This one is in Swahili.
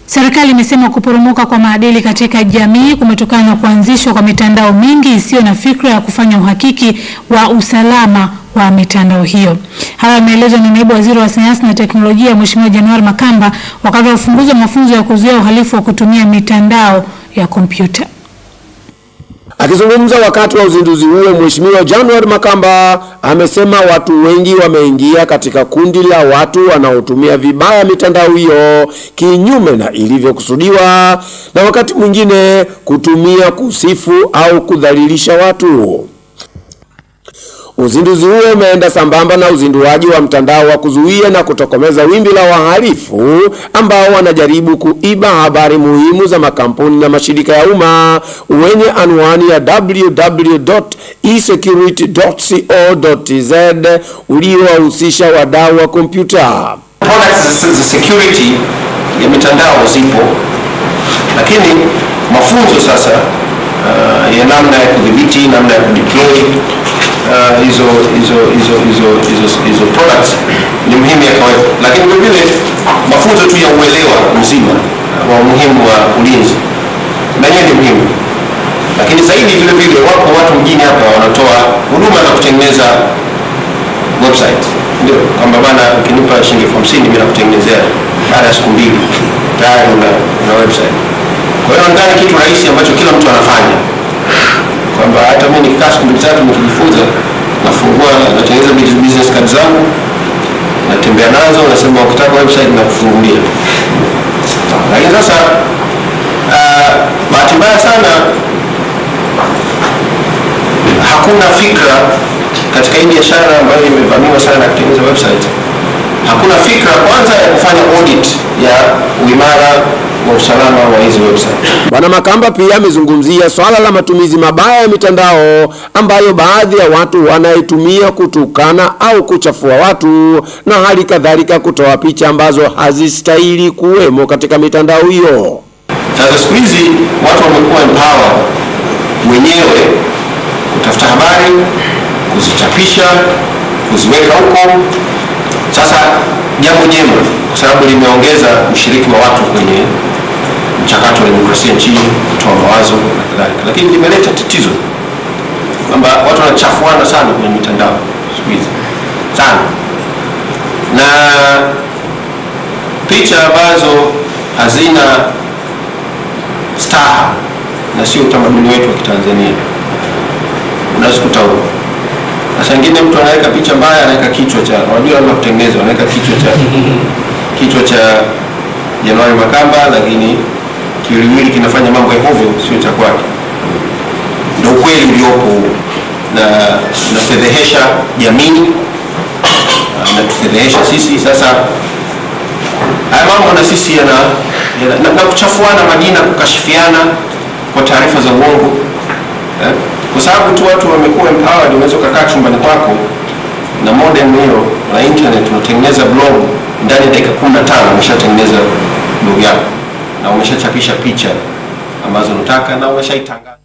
Serikali imesema kuporomoka kwa maadili katika jamii kumetokana na kuanzishwa kwa mitandao mingi isiyo na fikra ya kufanya uhakiki wa usalama wa mitandao hiyo. Haya yameelezwa na naibu waziri wa sayansi na teknolojia Mheshimiwa Januari Makamba wakati wa ufunguzi wa mafunzo ya kuzuia uhalifu wa kutumia mitandao ya kompyuta. Akizungumza wakati wa uzinduzi huo, Mheshimiwa January Makamba amesema watu wengi wameingia katika kundi la watu wanaotumia vibaya mitandao hiyo kinyume na ilivyokusudiwa, na wakati mwingine kutumia kusifu au kudhalilisha watu. Uzinduzi huo umeenda sambamba na uzinduaji wa mtandao wa kuzuia na kutokomeza wimbi la wahalifu ambao wanajaribu kuiba habari muhimu za makampuni na mashirika ya umma wenye anwani ya www.esecurity.co.tz uliowahusisha wadau wa kompyuta. products za security ya mitandao zipo, lakini mafunzo sasa uh, ya namna ya kudhibiti, namna ya kudeploy uh, hizo hizo hizo hizo hizo hizo products ni muhimu yakawepo, lakini vile vile mafunzo tu ya uelewa mzima wa umuhimu wa ulinzi na yenyewe ni muhimu, lakini zaidi vile vile wapo watu mjini hapa wanatoa huduma za kutengeneza website ndio kwamba bana ukinipa shilingi elfu hamsini mimi nakutengenezea baada ya siku mbili tayari una, una website. Kwa hiyo nadhani kitu rahisi ambacho kila mtu anafanya kwamba hata mimi nikikaa siku mbili tatu nikijifunza, nafungua natengeneza business business card zangu natembea nazo, nasema ukitaka website nakufungulia. Lakini sasa uh, bahati mbaya sana hakuna fikra katika hii biashara ambayo imevamiwa sana na kutengeneza website, hakuna fikra kwanza ya kufanya audit ya uimara wa usalama wa hizi website. Bwana Makamba pia amezungumzia swala la matumizi mabaya ya mitandao ambayo baadhi ya watu wanaitumia kutukana au kuchafua watu na hali kadhalika kutoa picha ambazo hazistahili kuwemo katika mitandao hiyo. Sasa siku hizi watu wamekuwa empower wenyewe kutafuta habari, kuzichapisha, kuziweka huko. Sasa jambo jema, kwa sababu limeongeza ushiriki wa watu kwenye mchakato wa demokrasia nchini, kutoa mawazo na kadhalika, lakini limeleta tatizo kwamba watu wanachafuana sana kwenye mitandao siku hizi sana, na picha ambazo hazina staha na sio utamaduni wetu wa Kitanzania unazikuta huko. Sasa ingine mtu anaweka picha mbaya, anaweka kichwa cha unajua labda kutengeneza, anaweka kichwa cha kichwa cha Januari Makamba, lakini kiwiliwili kinafanya mambo ya hovyo, sio cha kwake. Ndio ukweli uliopo huo, na tunafedhehesha jamii na tufedhehesha sisi. Sasa haya mambo na sisi yana, yana na, na kuchafuana majina, kukashifiana kwa taarifa za uongo eh? kwa sababu tu watu wamekuwa empowered, unaweza ukakaa chumbani kwako na modem hiyo na internet, unatengeneza blog ndani ya dakika 15 umeshatengeneza blog yako na umeshachapisha picha ambazo unataka na umeshaitangaza.